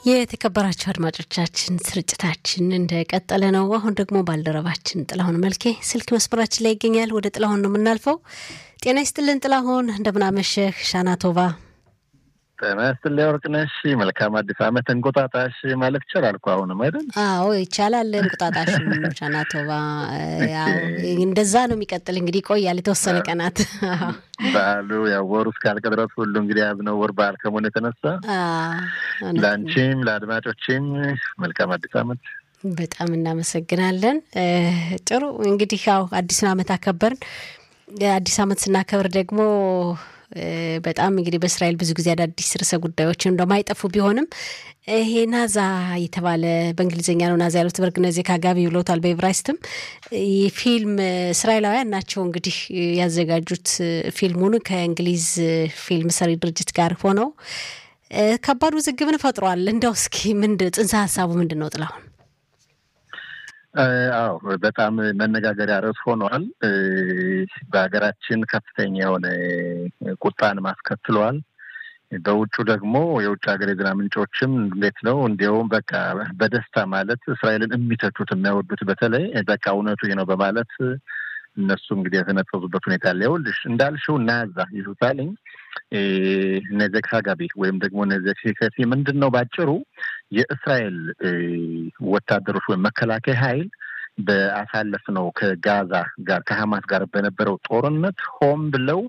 የተከበራቸው አድማጮቻችን ስርጭታችን እንደቀጠለ ነው። አሁን ደግሞ ባልደረባችን ጥላሁን መልኬ ስልክ መስመራችን ላይ ይገኛል። ወደ ጥላሁን ነው የምናልፈው። ጤና ይስጥልን ጥላሁን፣ እንደምናመሸህ። ሻናቶቫ ጤና ይስጥልኝ ወርቅነሽ። መልካም አዲስ ዓመት እንቁጣጣሽ ማለት ይቻላል እኮ አሁንም አይደል? አዎ ይቻላል። እንቁጣጣሽ ሻናቶቫ፣ እንደዛ ነው የሚቀጥል እንግዲህ ይቆያል የተወሰነ ቀናት በዓሉ ያው ወሩ እስካልቅ ድረስ ሁሉ እንግዲህ ያዝነው ወር በዓል ከመሆኑ የተነሳ ለአንቺም ለአድማጮችም መልካም አዲስ ዓመት። በጣም እናመሰግናለን። ጥሩ እንግዲህ ያው አዲሱን ዓመት አከበርን። አዲስ ዓመት ስናከብር ደግሞ በጣም እንግዲህ በእስራኤል ብዙ ጊዜ አዳዲስ ርዕሰ ጉዳዮች እንደማይጠፉ ቢሆንም ይሄ ናዛ የተባለ በእንግሊዝኛ ነው ናዛ ያሉት በርግነዜ ካጋቢ ብለውታል። በኤብራይስትም ፊልም እስራኤላውያን ናቸው እንግዲህ ያዘጋጁት ፊልሙን ከእንግሊዝ ፊልም ሰሪ ድርጅት ጋር ሆነው ከባድ ውዝግብን ፈጥሯል። እንደው እስኪ ምንድን ጽንሰ ሀሳቡ ምንድን ነው ጥላሁን? አዎ በጣም መነጋገሪያ ርዕስ ሆኗል። በሀገራችን ከፍተኛ የሆነ ቁጣን ማስከትለዋል። በውጩ ደግሞ የውጭ ሀገር የዜና ምንጮችም እንዴት ነው እንዲያውም በቃ በደስታ ማለት እስራኤልን የሚተቹት የሚያወዱት በተለይ በቃ እውነቱ ይህ ነው በማለት እነሱ እንግዲህ የተነፈዙበት ሁኔታ አለ። ይኸውልሽ እንዳልሽው ናዛ ይሉታልኝ ነዘክ ሀጋቢ ወይም ደግሞ ነዘክ ሂከቲ ምንድን ነው ባጭሩ የእስራኤል ወታደሮች ወይም መከላከያ ኃይል በአሳለፍነው ከጋዛ ጋር ከሀማስ ጋር በነበረው ጦርነት ሆን ብለው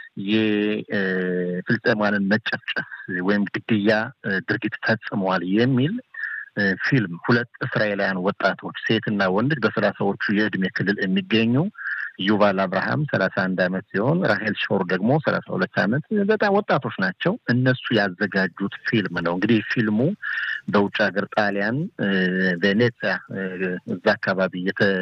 የፍልስጤማውያንን መጨፍጨፍ ወይም ግድያ ድርጊት ፈጽመዋል የሚል ፊልም ሁለት እስራኤላውያን ወጣቶች ሴትና ወንድ በሰላሳዎቹ የእድሜ ክልል የሚገኙ ዩቫል አብርሃም ሰላሳ አንድ አመት ሲሆን ራሄል ሾር ደግሞ ሰላሳ ሁለት አመት በጣም ወጣቶች ናቸው። እነሱ ያዘጋጁት ፊልም ነው። እንግዲህ ፊልሙ በውጭ ሀገር ጣሊያን ቬኔዚያ እዛ አካባቢ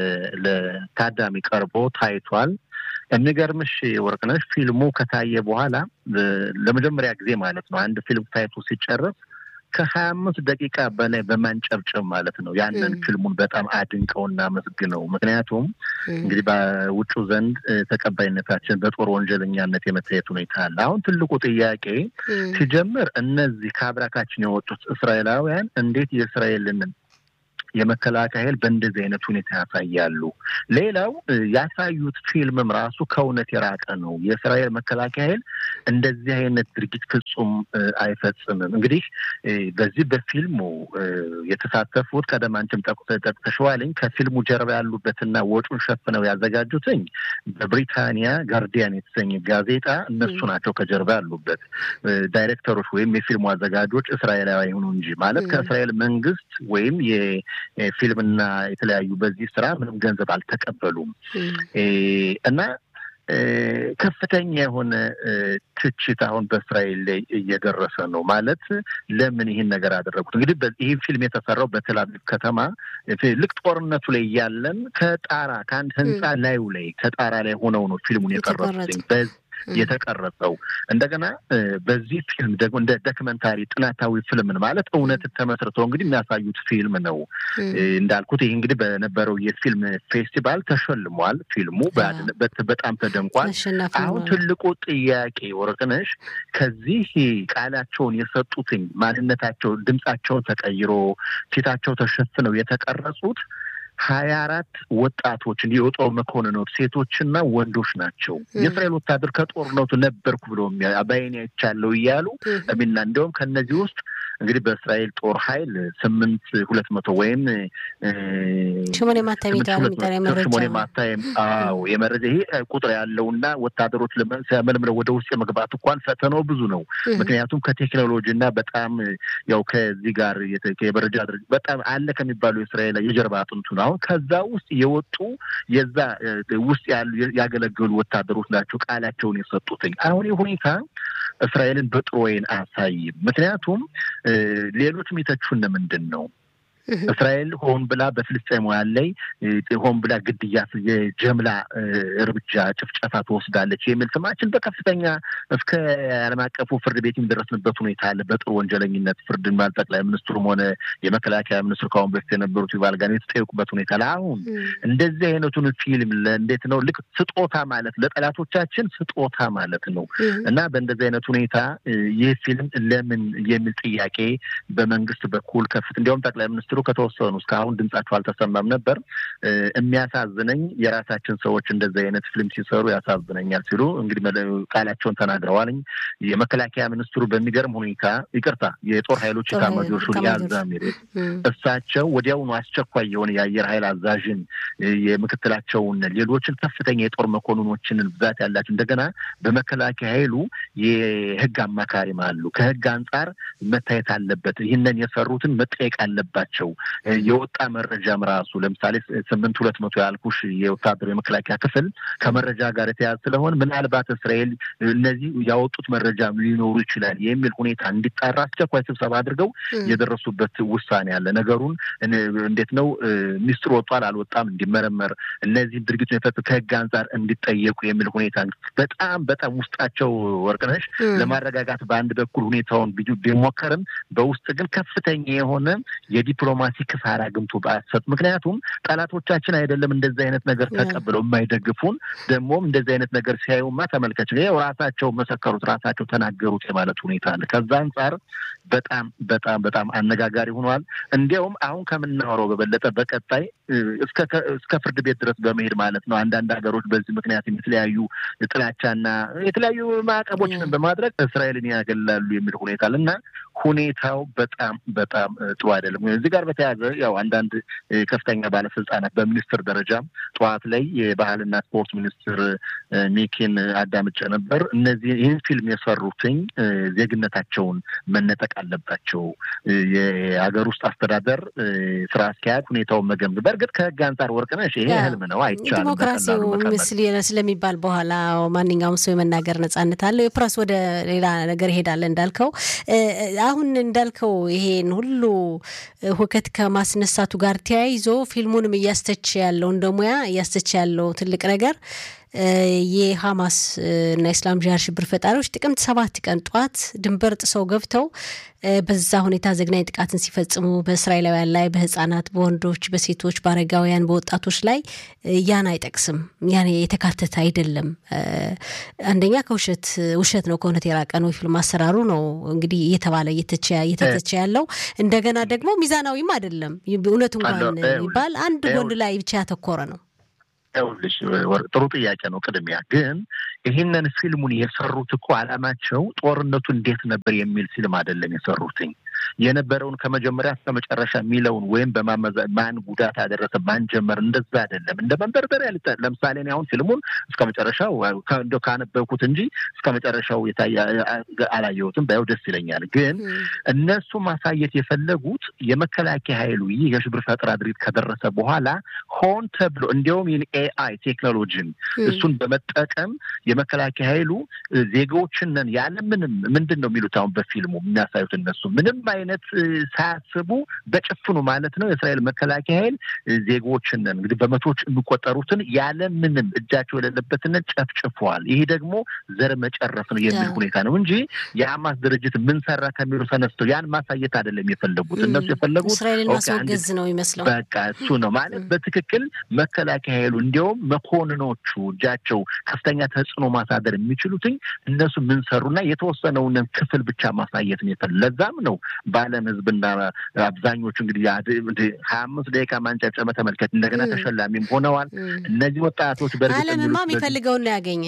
ለታዳሚ ቀርቦ ታይቷል። የሚገርምሽ ወርቅነሽ ፊልሙ ከታየ በኋላ ለመጀመሪያ ጊዜ ማለት ነው አንድ ፊልም ታይቶ ሲጨረስ ከሀያ አምስት ደቂቃ በላይ በማንጨብጨብ ማለት ነው ያንን ፊልሙን በጣም አድንቀውና አመስግነው። ምክንያቱም እንግዲህ በውጩ ዘንድ ተቀባይነታችን በጦር ወንጀለኛነት የመታየት ሁኔታ አለ። አሁን ትልቁ ጥያቄ ሲጀምር እነዚህ ከአብራካችን የወጡት እስራኤላውያን እንዴት የእስራኤልን የመከላከያ ኃይል በእንደዚህ አይነት ሁኔታ ያሳያሉ። ሌላው ያሳዩት ፊልምም ራሱ ከእውነት የራቀ ነው። የእስራኤል መከላከያ ኃይል እንደዚህ አይነት ድርጊት ፍጹም አይፈጽምም። እንግዲህ በዚህ በፊልሙ የተሳተፉት ቀደም አንቺም ጠቅሰሽዋልኝ ከፊልሙ ጀርባ ያሉበትና ወጪውን ሸፍነው ያዘጋጁትኝ በብሪታንያ ጋርዲያን የተሰኘ ጋዜጣ እነሱ ናቸው ከጀርባ ያሉበት ዳይሬክተሮች ወይም የፊልሙ አዘጋጆች እስራኤላዊ ይሁኑ እንጂ ማለት ከእስራኤል መንግስት ወይም ፊልምና የተለያዩ በዚህ ስራ ምንም ገንዘብ አልተቀበሉም እና ከፍተኛ የሆነ ትችት አሁን በእስራኤል ላይ እየደረሰ ነው። ማለት ለምን ይህን ነገር አደረጉት? እንግዲህ ይህ ፊልም የተሰራው በቴልአቪቭ ከተማ ልክ ጦርነቱ ላይ እያለን ከጣራ ከአንድ ህንፃ ላዩ ላይ ከጣራ ላይ ሆነው ነው ፊልሙን የቀረጹት የተቀረጸው እንደገና በዚህ ፊልም ደግሞ እንደ ዶክመንታሪ ጥናታዊ ፊልምን ማለት እውነት ተመስርተው እንግዲህ የሚያሳዩት ፊልም ነው። እንዳልኩት ይህ እንግዲህ በነበረው የፊልም ፌስቲቫል ተሸልሟል። ፊልሙ በጣም ተደንቋል። አሁን ትልቁ ጥያቄ ወርቅነሽ ከዚህ ቃላቸውን የሰጡትኝ ማንነታቸው ድምጻቸውን ተቀይሮ ፊታቸው ተሸፍነው የተቀረጹት ሀያ አራት ወጣቶችን የጦር መኮንኖች ሴቶችና ወንዶች ናቸው። የእስራኤል ወታደር ከጦርነቱ ነበርኩ ብሎ በዓይኔ አይቻለሁ እያሉ ሚና እንዲሁም ከእነዚህ ውስጥ እንግዲህ በእስራኤል ጦር ኃይል ስምንት ሁለት መቶ ወይም ሽሞኔ ማታየም ሽሞኔ ማታየም አዎ የመረጃ ይሄ ቁጥር ያለውና ወታደሮች መልምለው ወደ ውስጥ የመግባት እንኳን ፈተናው ብዙ ነው። ምክንያቱም ከቴክኖሎጂ እና በጣም ያው ከዚህ ጋር የመረጃ ድርጅት በጣም አለ ከሚባሉ የእስራኤል የጀርባ አጥንቱ ነው። አሁን ከዛ ውስጥ የወጡ የዛ ውስጥ ያሉ ያገለገሉ ወታደሮች ናቸው ቃላቸውን የሰጡትኝ። አሁን ይህ ሁኔታ እስራኤልን በጥሩ ወይን አያሳይም። ምክንያቱም ሌሎች የሚተቹን ምንድን ነው እስራኤል ሆን ብላ በፍልስጤማውያን ላይ ሆን ብላ ግድያ፣ የጀምላ እርምጃ ጭፍጨፋ ትወስዳለች የሚል ስማችን በከፍተኛ እስከ ዓለም አቀፉ ፍርድ ቤት የሚደረስንበት ሁኔታ አለ። በጥሩ ወንጀለኝነት ፍርድ ባል ጠቅላይ ሚኒስትሩም ሆነ የመከላከያ ሚኒስትሩ ከአሁን በፊት የነበሩት ይባል ጋር የተጠየቁበት ሁኔታ ላይ አሁን እንደዚህ አይነቱን ፊልም እንዴት ነው ልክ ስጦታ ማለት ለጠላቶቻችን ስጦታ ማለት ነው እና በእንደዚህ አይነት ሁኔታ ይህ ፊልም ለምን የሚል ጥያቄ በመንግስት በኩል ከፍት እንዲያውም ጠቅላይ ሚኒስትሩ ከተወሰኑ እስካሁን ድምጻቸው አልተሰማም ነበር። የሚያሳዝነኝ የራሳችን ሰዎች እንደዚህ አይነት ፊልም ሲሰሩ ያሳዝነኛል ሲሉ እንግዲህ ቃላቸውን ተናግረዋልኝ። የመከላከያ ሚኒስትሩ በሚገርም ሁኔታ ይቅርታ፣ የጦር ኃይሎች ኤታማዦር ሹም የአዛሚር እሳቸው ወዲያውኑ አስቸኳይ የሆነ የአየር ኃይል አዛዥን የምክትላቸውን ሌሎችን ከፍተኛ የጦር መኮንኖችን ብዛት ያላቸው እንደገና በመከላከያ ኃይሉ የህግ አማካሪም አሉ። ከህግ አንጻር መታየት አለበት። ይህንን የሰሩትን መጠየቅ አለባቸው። የወጣ መረጃም ራሱ ለምሳሌ ስምንት ሁለት መቶ ያልኩሽ የወታደሩ የመከላከያ ክፍል ከመረጃ ጋር የተያዘ ስለሆን ምናልባት እስራኤል እነዚህ ያወጡት መረጃ ሊኖሩ ይችላል የሚል ሁኔታ እንዲጣራ አስቸኳይ ስብሰባ አድርገው የደረሱበት ውሳኔ አለ። ነገሩን እንዴት ነው ሚስጥር ወጧል አልወጣም እንዲመረመር እነዚህ ድርጊቱ የፈጽ ከህግ አንጻር እንዲጠየቁ የሚል ሁኔታ በጣም በጣም ውስጣቸው ወርቅነሽ ለማረጋጋት በአንድ በኩል ሁኔታውን ቢሞከርም በውስጥ ግን ከፍተኛ የሆነ የዲፕሎማሲ ክሳራ ግምቱ በአሰጥ ምክንያቱም ጠላቶቻችን አይደለም እንደዚህ አይነት ነገር ተቀብለው የማይደግፉን ደግሞም እንደዚህ አይነት ነገር ሲያዩማ ተመልከች ይኸው ራሳቸው መሰከሩት ራሳቸው ተናገሩት የማለት ሁኔታ አለ። ከዛ አንጻር በጣም በጣም በጣም አነጋጋሪ ሆኗል። እንዲያውም አሁን ከምናወራው በበለጠ በቀጣይ እስከ ፍርድ ቤት ድረስ በመሄድ ማለት ነው አንዳንድ ሀገሮች በዚህ ምክንያት የተለያዩ ጥላቻና የተለያዩ ማዕቀቦችን በማድረግ እስራኤልን ያገላሉ የሚል ሁኔታ አለ እና ሁኔታው በጣም በጣም ጥሩ አይደለም። እዚህ ጋር በተያያዘ ያው አንዳንድ ከፍተኛ ባለስልጣናት በሚኒስትር ደረጃ ጠዋት ላይ የባህልና ስፖርት ሚኒስትር ሚኪን አዳምጬ ነበር። እነዚህ ይህን ፊልም የሰሩትኝ ዜግነታቸውን መነጠቅ አለባቸው። የሀገር ውስጥ አስተዳደር ስራ አስኪያጅ ሁኔታውን መገምገም በእርግጥ ከህግ አንጻር ወርቅነሽ ይሄ ህልም ነው፣ አይቻልም። ዲሞክራሲው ምስል ስለሚባል በኋላ ማንኛውም ሰው የመናገር ነጻነት አለው። የፕረስ ወደ ሌላ ነገር ይሄዳል እንዳልከው አሁን እንዳልከው ይሄን ሁሉ ሁከት ከማስነሳቱ ጋር ተያይዞ ፊልሙንም እያስተች ያለው እንደ ሙያ እያስተች ያለው ትልቅ ነገር የሐማስ እና ኢስላም ጂሃድ ሽብር ፈጣሪዎች ጥቅምት ሰባት ቀን ጠዋት ድንበር ጥሰው ገብተው በዛ ሁኔታ ዘግናኝ ጥቃትን ሲፈጽሙ በእስራኤላውያን ላይ በህጻናት፣ በወንዶች፣ በሴቶች፣ በአረጋውያን፣ በወጣቶች ላይ ያን አይጠቅስም። ያን የተካተተ አይደለም። አንደኛ ከውሸት ውሸት ነው፣ ከእውነት የራቀ ነው። የፊልም አሰራሩ ነው እንግዲህ እየተባለ እየተተቸ ያለው እንደገና ደግሞ ሚዛናዊም አይደለም። እውነት እንኳን ይባል አንድ ጎን ላይ ብቻ ያተኮረ ነው። ይኸውልሽ ጥሩ ጥያቄ ነው። ቅድሚያ ግን ይህንን ፊልሙን የሰሩት እኮ አላማቸው ጦርነቱ እንዴት ነበር የሚል ፊልም አይደለም የሰሩትኝ የነበረውን ከመጀመሪያ እስከ መጨረሻ የሚለውን ወይም በማመዛ ማን ጉዳት አደረሰ ማን ጀመር እንደዛ አይደለም። እንደ መንደርደሪያ ሊጠ ለምሳሌ እኔ አሁን ፊልሙን እስከ መጨረሻው እንደው ካነበብኩት እንጂ እስከ መጨረሻው የታየ አላየሁትም። ባየው ደስ ይለኛል። ግን እነሱ ማሳየት የፈለጉት የመከላከያ ኃይሉ ይህ የሽብር ፈጠራ ድርጊት ከደረሰ በኋላ ሆን ተብሎ እንዲያውም ይህን ኤአይ ቴክኖሎጂን እሱን በመጠቀም የመከላከያ ኃይሉ ዜጋዎችንን ያለምንም ምንድን ነው የሚሉት አሁን በፊልሙ የሚያሳዩት እነሱ ምንም አይነት ሳያስቡ በጭፍኑ ማለት ነው የእስራኤል መከላከያ ኃይል ዜጎችንን እንግዲህ በመቶዎች የሚቆጠሩትን ያለምንም እጃቸው የሌለበትን ጨፍጭፈዋል። ይሄ ደግሞ ዘር መጨረስ ነው የሚል ሁኔታ ነው እንጂ የሐማስ ድርጅት ምን ሰራ ከሚሉ ተነስተው ያን ማሳየት አይደለም የፈለጉት። እነሱ የፈለጉት እስራኤልን ማስወገዝ ነው ይመስለው። በቃ እሱ ነው ማለት በትክክል መከላከያ ኃይሉ እንዲያውም መኮንኖቹ እጃቸው ከፍተኛ ተጽዕኖ ማሳደር የሚችሉትኝ እነሱ ምን ሰሩና የተወሰነውን ክፍል ብቻ ማሳየት ነው የፈለ ለዛም ነው በዓለም ሕዝብና አብዛኞቹ እንግዲህ ሀያ አምስት ደቂቃ ማንጨብጨበ ተመልከት እንደገና ተሸላሚም ሆነዋል። እነዚህ ወጣቶች በእርግጥ ዓለምማ የሚፈልገውን ነው ያገኘ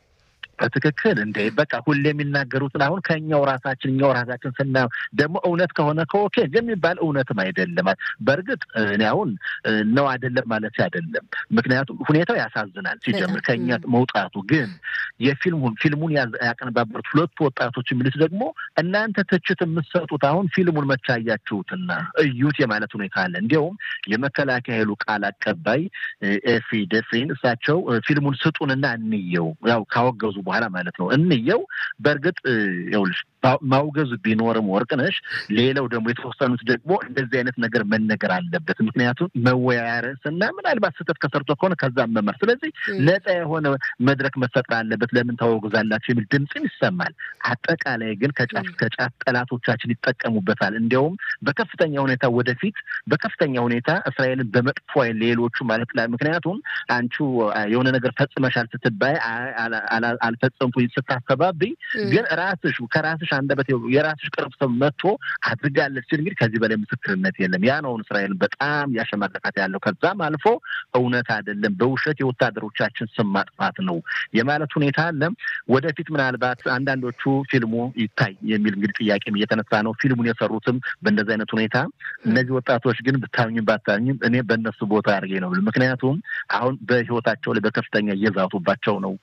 በትክክል እንደ በቃ ሁሌ የሚናገሩትን አሁን ከእኛው ራሳችን እኛው ራሳችን ስናየው ደግሞ እውነት ከሆነ ከኦኬ የሚባል እውነትም አይደለም። በእርግጥ እኔ አሁን ነው አይደለም ማለት አይደለም። ምክንያቱም ሁኔታው ያሳዝናል ሲጀምር ከእኛ መውጣቱ። ግን የፊልሙን ፊልሙን ያቀነባበሩት ሁለቱ ወጣቶች የሚሉት ደግሞ እናንተ ትችት የምትሰጡት አሁን ፊልሙን መቻያችሁትና እዩት የማለት ሁኔታ አለ። እንዲያውም የመከላከያ ኃይሉ ቃል አቀባይ ኤፊ ደፍሪን እሳቸው ፊልሙን ስጡንና እንየው ያው ካወገዙ በኋላ ማለት ነው። እንየው። በእርግጥ ይኸውልሽ ማውገዙ ቢኖርም ወርቅነሽ፣ ሌላው ደግሞ የተወሰኑት ደግሞ እንደዚህ አይነት ነገር መነገር አለበት። ምክንያቱም መወያያ ርዕስና ምናልባት ስህተት ከሰርቶ ከሆነ ከዛም መመር። ስለዚህ ነፃ የሆነ መድረክ መፈጠር አለበት። ለምን ታወግዛላችሁ የሚል ድምፅም ይሰማል። አጠቃላይ ግን ከጫፍ ከጫፍ ጠላቶቻችን ይጠቀሙበታል። እንዲያውም በከፍተኛ ሁኔታ ወደፊት በከፍተኛ ሁኔታ እስራኤልን በመጥፎ አይን ሌሎቹ ማለት ላይ ምክንያቱም አንቺ የሆነ ነገር ፈጽመሻል ስትባይ አልፈጸምኩ ስታስተባብይ ግን ራስሽ ከራስሽ አንደበት የራስሽ ቅርብ ሰው መጥቶ አድርጋለች ሲል እንግዲህ ከዚህ በላይ ምስክርነት የለም። ያ ነውን እስራኤልን በጣም ያሸማቀቃት ያለው ከዛም አልፎ እውነት አይደለም በውሸት የወታደሮቻችን ስም ማጥፋት ነው የማለት ሁኔታ አለ። ወደፊት ምናልባት አንዳንዶቹ ፊልሙ ይታይ የሚል እንግዲህ ጥያቄም እየተነሳ ነው። ፊልሙን የሰሩትም በእንደዚህ አይነት ሁኔታ እነዚህ ወጣቶች ግን ብታዩኝም ባታዩኝም እኔ በእነሱ ቦታ አድርጌ ነው። ምክንያቱም አሁን በህይወታቸው ላይ በከፍተኛ እየዛቱባቸው ነው።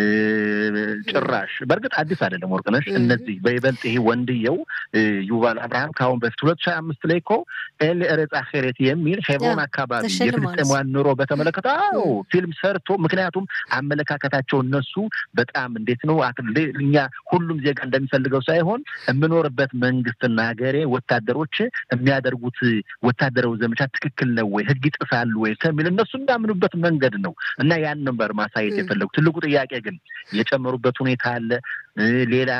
ጭራሽ በእርግጥ አዲስ አይደለም ወርቅነሽ። እነዚህ በይበልጥ ይሄ ወንድየው ዩቫል አብርሃም ከአሁን በፊት ሁለት ሺህ አምስት ላይ እኮ ኤል ኤሬጽ አኼሬት የሚል ሄብሮን አካባቢ የፍልስጤማውያን ኑሮ በተመለከተ አዎ ፊልም ሰርቶ ምክንያቱም አመለካከታቸው እነሱ በጣም እንዴት ነው እኛ ሁሉም ዜጋ እንደሚፈልገው ሳይሆን የምኖርበት መንግስትና ሀገሬ ወታደሮች የሚያደርጉት ወታደራዊ ዘመቻ ትክክል ነው ወይ ህግ ይጥሳሉ ወይ ከሚል እነሱ እንዳምኑበት መንገድ ነው እና ያን ነበር ማሳየት የፈለጉ። ትልቁ ጥያቄ ግን የጨመሩበት ሁኔታ አለ። ሌላ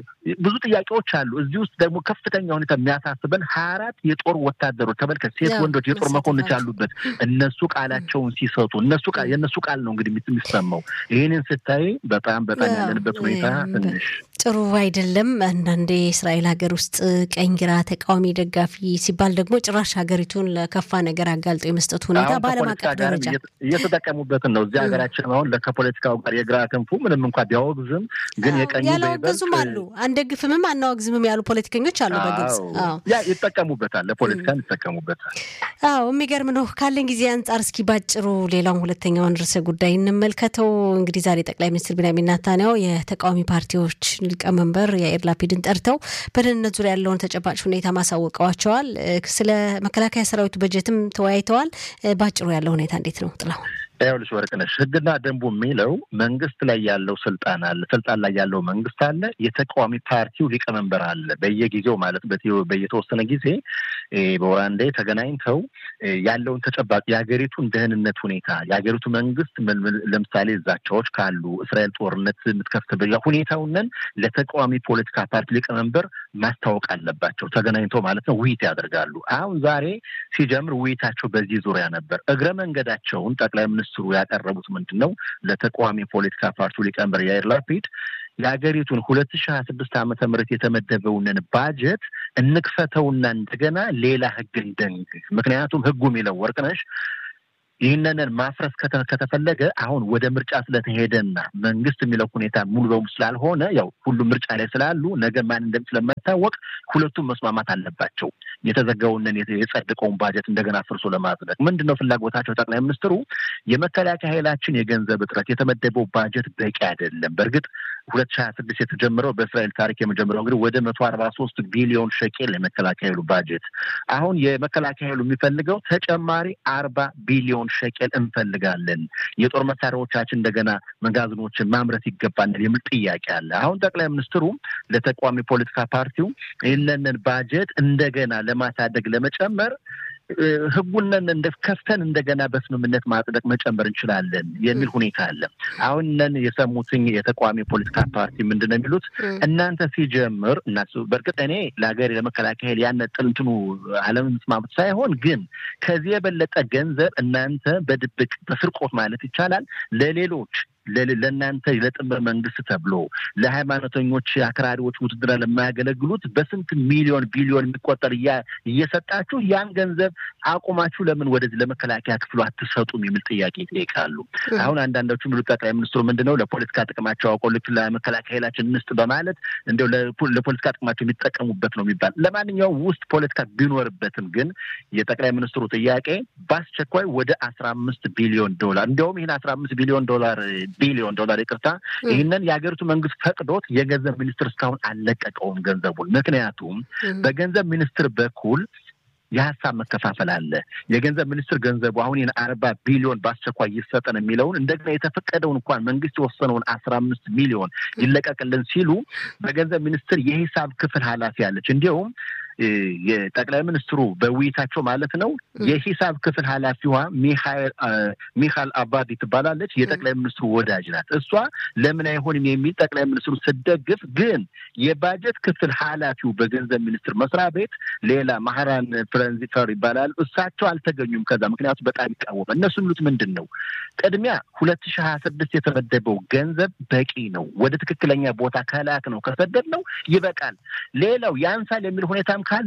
ብዙ ጥያቄዎች አሉ። እዚህ ውስጥ ደግሞ ከፍተኛ ሁኔታ የሚያሳስበን ሀያ አራት የጦር ወታደሮች ተመልከት፣ ሴት ወንዶች የጦር መኮንኖች ያሉበት እነሱ ቃላቸውን ሲሰጡ እነሱ የእነሱ ቃል ነው እንግዲህ የሚሰማው። ይህንን ስታይ በጣም በጣም ያለንበት ሁኔታ ትንሽ ጥሩ አይደለም። አንዳንዴ የእስራኤል ሀገር ውስጥ ቀኝ ግራ፣ ተቃዋሚ፣ ደጋፊ ሲባል ደግሞ ጭራሽ ሀገሪቱን ለከፋ ነገር አጋልጦ የመስጠት ሁኔታ በዓለም አቀፍ ደረጃ እየተጠቀሙበትን ነው። እዚህ ሀገራችን አሁን ከፖለቲካው ጋር የግራ ክንፉ ምንም እንኳ ቢያወግዝም ግን የቀኙ ያላወገዙም አሉ፣ አንደግፍምም አናወግዝምም ያሉ ፖለቲከኞች አሉ። በግልጽ ያ ይጠቀሙበታል፣ ለፖለቲካን ይጠቀሙበታል። አዎ የሚገርም ነው። ካለን ጊዜ አንጻር እስኪ ባጭሩ ሌላውን ሁለተኛውን ርዕሰ ጉዳይ እንመልከተው። እንግዲህ ዛሬ ጠቅላይ ሚኒስትር ቢንያሚን ኔታንያሁ የተቃዋሚ ፓርቲዎች ሊቀመንበር የአይር ላፒድን ጠርተው በደህንነት ዙሪያ ያለውን ተጨባጭ ሁኔታ ማሳወቀዋቸዋል። ስለ መከላከያ ሰራዊቱ በጀትም ተወያይተዋል። ባጭሩ ያለው ሁኔታ እንዴት ነው ጥላሁን? ይኸውልሽ ወርቅነሽ ሕግና ደንቡ የሚለው መንግስት ላይ ያለው ስልጣን አለ። ስልጣን ላይ ያለው መንግስት አለ። የተቃዋሚ ፓርቲው ሊቀመንበር አለ። በየጊዜው ማለት በየተወሰነ ጊዜ በወር አንዴ ተገናኝተው ያለውን ተጨባጭ የሀገሪቱን ደህንነት ሁኔታ የሀገሪቱ መንግስት ለምሳሌ ዛቻዎች ካሉ እስራኤል ጦርነት የምትከፍትበት ሁኔታውንን ለተቃዋሚ ፖለቲካ ፓርቲ ሊቀመንበር ማስታወቅ አለባቸው። ተገናኝተው ማለት ነው ውይይት ያደርጋሉ። አሁን ዛሬ ሲጀምር ውይይታቸው በዚህ ዙሪያ ነበር። እግረ መንገዳቸውን ጠቅላይ ሚኒስትሩ ያቀረቡት ምንድን ነው? ለተቃዋሚ ፖለቲካ ፓርቲው ሊቀመንበር ያይር ላፒድ የሀገሪቱን ሁለት ሺህ ሀያ ስድስት ዓመተ ምህረት የተመደበውንን ባጀት እንክፈተውና እንደገና ሌላ ህግ እንደንግግ። ምክንያቱም ህጉ የሚለው ወርቅነሽ ይህንንን ማፍረስ ከተፈለገ አሁን ወደ ምርጫ ስለተሄደና መንግስት የሚለው ሁኔታ ሙሉ በሙሉ ስላልሆነ ያው ሁሉም ምርጫ ላይ ስላሉ ነገ ማን እንደም ስለማይታወቅ ሁለቱም መስማማት አለባቸው። የተዘጋውንን የጸደቀውን ባጀት እንደገና ፍርሶ ለማጽደቅ ምንድን ነው ፍላጎታቸው? ጠቅላይ ሚኒስትሩ የመከላከያ ኃይላችን የገንዘብ እጥረት የተመደበው ባጀት በቂ አይደለም። በእርግጥ ሁለት ሺህ ሀያ ስድስት የተጀመረው በእስራኤል ታሪክ የመጀመሪያው እንግዲህ ወደ መቶ አርባ ሶስት ቢሊዮን ሸቄል የመከላከያ ኃይሉ ባጀት አሁን የመከላከያ ኃይሉ የሚፈልገው ተጨማሪ አርባ ቢሊዮን ሸቄል እንፈልጋለን። የጦር መሳሪያዎቻችን እንደገና መጋዘኖችን ማምረት ይገባናል የሚል ጥያቄ አለ። አሁን ጠቅላይ ሚኒስትሩ ለተቃዋሚ ፖለቲካ ፓርቲው ይህንን ባጀት እንደገና ለማሳደግ ለመጨመር ህጉንን እንደ ከፍተን እንደገና በስምምነት ማጽደቅ መጨመር እንችላለን የሚል ሁኔታ አለ። አሁን ነን የሰሙትኝ የተቃዋሚ ፖለቲካ ፓርቲ ምንድን ነው የሚሉት? እናንተ ሲጀምር እናሱ በእርግጥ እኔ ለሀገር ለመከላከያ ኃይል ያነ ጥንትኑ አለመስማማት ሳይሆን ግን ከዚህ የበለጠ ገንዘብ እናንተ በድብቅ በስርቆት ማለት ይቻላል ለሌሎች ለእናንተ ለጥምር መንግስት ተብሎ ለሃይማኖተኞች አክራሪዎች ውትድራ ለማያገለግሉት በስንት ሚሊዮን ቢሊዮን የሚቆጠር እየሰጣችሁ ያን ገንዘብ አቁማችሁ ለምን ወደዚህ ለመከላከያ ክፍሉ አትሰጡም የሚል ጥያቄ ይጠይቃሉ። አሁን አንዳንዶቹ የሚሉት ጠቅላይ ሚኒስትሩ ምንድን ነው ለፖለቲካ ጥቅማቸው አውቀው ልክ ለመከላከያ ኃይላችን እንስጥ በማለት እንዲያው ለፖለቲካ ጥቅማቸው የሚጠቀሙበት ነው የሚባል ለማንኛውም ውስጥ ፖለቲካ ቢኖርበትም ግን የጠቅላይ ሚኒስትሩ ጥያቄ በአስቸኳይ ወደ አስራ አምስት ቢሊዮን ዶላር እንዲያውም ይህን አስራ አምስት ቢሊዮን ዶላር ቢሊዮን ዶላር ይቅርታ፣ ይህንን የሀገሪቱ መንግስት ፈቅዶት የገንዘብ ሚኒስትር እስካሁን አልለቀቀውም ገንዘቡን። ምክንያቱም በገንዘብ ሚኒስትር በኩል የሀሳብ መከፋፈል አለ። የገንዘብ ሚኒስትር ገንዘቡ አሁን ይህን አርባ ቢሊዮን በአስቸኳይ ይሰጠን የሚለውን እንደገና የተፈቀደውን እንኳን መንግስት የወሰነውን አስራ አምስት ሚሊዮን ይለቀቅልን ሲሉ በገንዘብ ሚኒስትር የሂሳብ ክፍል ኃላፊ አለች እንዲሁም የጠቅላይ ሚኒስትሩ በውይይታቸው ማለት ነው የሂሳብ ክፍል ኃላፊዋ ሚካኤል አባዲ ትባላለች። የጠቅላይ ሚኒስትሩ ወዳጅ ናት። እሷ ለምን አይሆንም የሚል ጠቅላይ ሚኒስትሩ ስደግፍ፣ ግን የባጀት ክፍል ኃላፊው በገንዘብ ሚኒስትር መስሪያ ቤት ሌላ ማህራን ፍረንዚፈር ይባላል። እሳቸው አልተገኙም። ከዛ ምክንያቱ በጣም ይቃወማል። እነሱ የሚሉት ምንድን ነው? ቅድሚያ ሁለት ሺህ ሀያ ስድስት የተመደበው ገንዘብ በቂ ነው። ወደ ትክክለኛ ቦታ ከላክ ነው ከሰደድ ነው ይበቃል። ሌላው ያንሳል የሚል ሁኔታም ካለ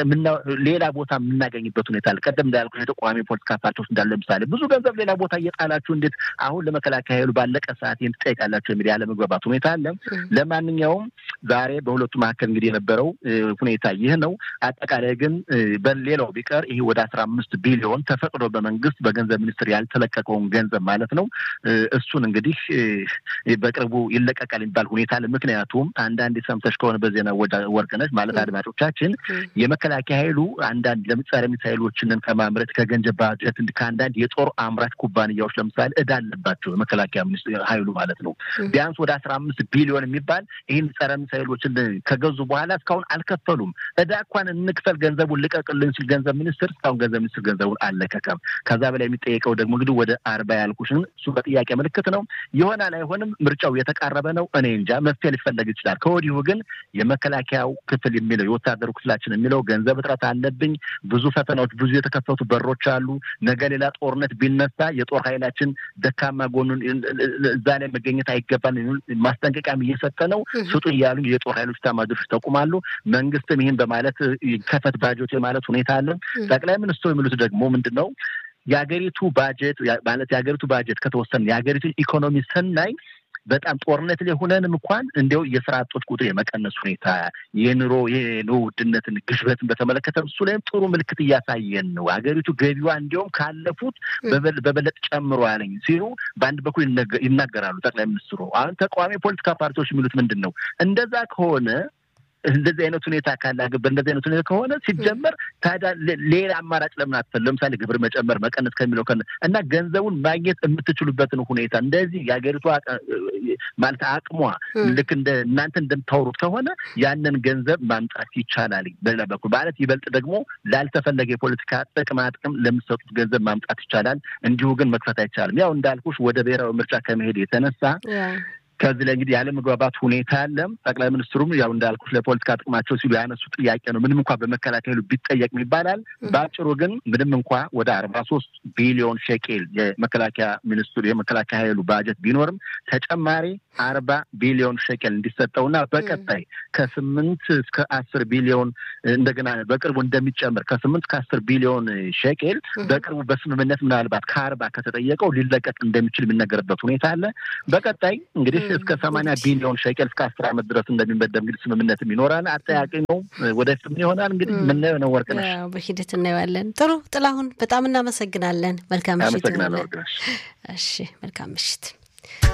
ሌላ ቦታ የምናገኝበት ሁኔታ አለ። ቀደም እንዳልኩ የተቃዋሚ ፖለቲካ ፓርቲዎች እንዳለ ለምሳሌ ብዙ ገንዘብ ሌላ ቦታ እየጣላችሁ እንዴት አሁን ለመከላከያ ኃይሉ ባለቀ ሰዓት ይህን ትጠይቃላችሁ የሚል ያለመግባባት ሁኔታ አለ። ለማንኛውም ዛሬ በሁለቱ መካከል እንግዲህ የነበረው ሁኔታ ይህ ነው። አጠቃላይ ግን በሌላው ቢቀር ይሄ ወደ አስራ አምስት ቢሊዮን ተፈቅዶ በመንግስት በገንዘብ ሚኒስትር ያልተለቀቀውን ገንዘብ ማለት ነው እሱን እንግዲህ በቅርቡ ይለቀቃል የሚባል ሁኔታ አለ። ምክንያቱም አንዳንድ ሰምተሽ ከሆነ በዜና ወርቅነች ማለት አድማጮቻችን የመከላከያ ኃይሉ አንዳንድ ለምሳሌ ሚሳይሎችንን ከማምረት ከገንዘብ ባጀት ከአንዳንድ የጦር አምራች ኩባንያዎች ለምሳሌ እዳ አለባቸው የመከላከያ ሚኒስትር ኃይሉ ማለት ነው። ቢያንስ ወደ አስራ አምስት ቢሊዮን የሚባል ይህን ጸረ ሚሳይሎችን ከገዙ በኋላ እስካሁን አልከፈሉም። እዳ እንኳን እንክፈል ገንዘቡን ልቀቅልን ሲል ገንዘብ ሚኒስትር እስካሁን ገንዘብ ሚኒስትር ገንዘቡን አልለቀቀም። ከዛ በላይ የሚጠየቀው ደግሞ እንግዲህ ወደ አርባ ያልኩሽን እሱ በጥያቄ ምልክት ነው። ይሆናል አይሆንም፣ ምርጫው የተቃረበ ነው። እኔ እንጃ መፍትሄ ሊፈለግ ይችላል። ከወዲሁ ግን የመከላከያው ክፍል የሚለው የወታደሩ ክፍላችን የሚለው ገንዘብ እጥረት አለብኝ፣ ብዙ ፈተናዎች፣ ብዙ የተከፈቱ በሮች አሉ። ነገ ሌላ ጦርነት ቢነሳ የጦር ኃይላችን ደካማ ጎኑን እዛ ላይ መገኘት አይገባል ማስጠንቀቂያም እየሰጠ ነው። ስጡ እያሉ የጦር ኃይሎች ኤታማዦሮች ተቁማሉ። መንግስትም ይህን በማለት ከፈት ባጀት የማለት ሁኔታ አለ። ጠቅላይ ሚኒስትሩ የሚሉት ደግሞ ምንድን ነው? የሀገሪቱ ባጀት ማለት የሀገሪቱ ባጀት ከተወሰነ የሀገሪቱን ኢኮኖሚ ስናይ በጣም ጦርነት ላይ ሆነንም እንኳን እንዲያው የስራ አጦች ቁጥር የመቀነስ ሁኔታ የኑሮ የኑሮ ውድነትን ግሽበትን በተመለከተ እሱ ላይም ጥሩ ምልክት እያሳየን ነው። ሀገሪቱ ገቢዋ እንዲያውም ካለፉት በበለጥ ጨምሯልኝ ሲሉ በአንድ በኩል ይናገራሉ ጠቅላይ ሚኒስትሩ። አሁን ተቃዋሚ ፖለቲካ ፓርቲዎች የሚሉት ምንድን ነው? እንደዛ ከሆነ እንደዚህ አይነት ሁኔታ ካለ በእንደዚህ አይነት ሁኔታ ከሆነ ሲጀመር ታዲያ ሌላ አማራጭ ለምን አትፈል? ለምሳሌ ግብር መጨመር መቀነስ ከሚለው እና ገንዘቡን ማግኘት የምትችሉበትን ሁኔታ እንደዚህ የሀገሪቷ ማለት አቅሟ ልክ እንደ እናንተ እንደምታወሩት ከሆነ ያንን ገንዘብ ማምጣት ይቻላል። በሌላ በኩል ማለት ይበልጥ ደግሞ ላልተፈለገ የፖለቲካ ጥቅማ ጥቅም ለምትሰጡት ገንዘብ ማምጣት ይቻላል። እንዲሁ ግን መክፈት አይቻልም። ያው እንዳልኩሽ ወደ ብሔራዊ ምርጫ ከመሄድ የተነሳ ከዚህ ላይ እንግዲህ ያለመግባባት ሁኔታ አለ። ጠቅላይ ሚኒስትሩም ያው እንዳልኩት ለፖለቲካ ጥቅማቸው ሲሉ ያነሱ ጥያቄ ነው። ምንም እንኳ በመከላከያ ኃይሉ ቢጠየቅ ይባላል። በአጭሩ ግን ምንም እንኳ ወደ አርባ ሶስት ቢሊዮን ሼኬል የመከላከያ ሚኒስትሩ የመከላከያ ኃይሉ ባጀት ቢኖርም ተጨማሪ አርባ ቢሊዮን ሼኬል እንዲሰጠውና በቀጣይ ከስምንት እስከ አስር ቢሊዮን እንደገና በቅርቡ እንደሚጨምር ከስምንት ከአስር ቢሊዮን ሼኬል በቅርቡ በስምምነት ምናልባት ከአርባ ከተጠየቀው ሊለቀቅ እንደሚችል የሚነገርበት ሁኔታ አለ። በቀጣይ እንግዲህ እስከ ሰማንያ ቢሊዮን ሸቀል እስከ አስር ዓመት ድረስ እንደሚመደብ እንግዲህ ስምምነትም ይኖራል። አጠያቂ ነው። ወደፊት ምን ይሆናል እንግዲህ የምናየው ነው። ወርቅነሽ በሂደት እናየዋለን። ጥሩ ጥላሁን፣ በጣም እናመሰግናለን። መልካም ምሽት። አመሰግናለሁ ወርቅነሽ። እሺ፣ መልካም ምሽት።